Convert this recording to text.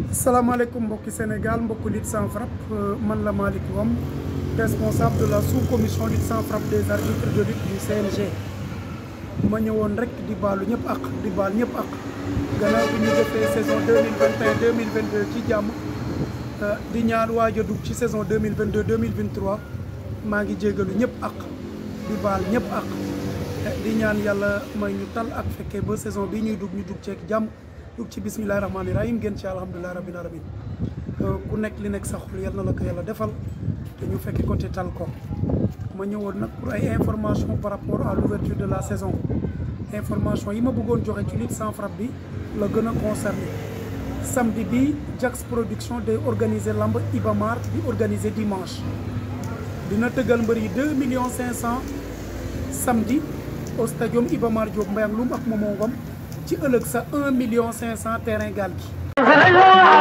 salaamaaleykum mbokki Sénégal mbokki lutte sans frappe man la Malick Ngom responsable de la sous-commission lutte sans frappe des arbitres de lutte du CNG ma ñëwoon rek di baalu ñëpp ak di baal ñëpp ak gannaaw bi ñu defee saison 2021 2022 ci jàmm di ñaan waaj a dugg ci saison 2022 2023 maa ngi jégalu ñëpp ak di baal ñëpp ak di ñaan yàlla may ñu tal ak fekkee ba saison bi ñuy dugg ñu dugg ceeg jàmm dugg ci bismillahi rahmaani rahim gën ci alhamdulilahi rabbil alamin ku nekk li nekk sa xol yal na la ko yàlla defal te ñu fekke ko te tal ko ma ñëwoon nag pour ay information par rapport à l'ouverture de la saison information yi ma bëggoon joxe ci lutte sans frappe bi la gën a concerné samedi bi Jax production day organiser lamb Ibamar di organiser dimanche dina tëggal mbër yi deux millions cinq cent samedi au stadium Ibamar Diop Mbayang Loum ak Momo Ngom ci ëllëg sa un million cinq cent terrain gaal gi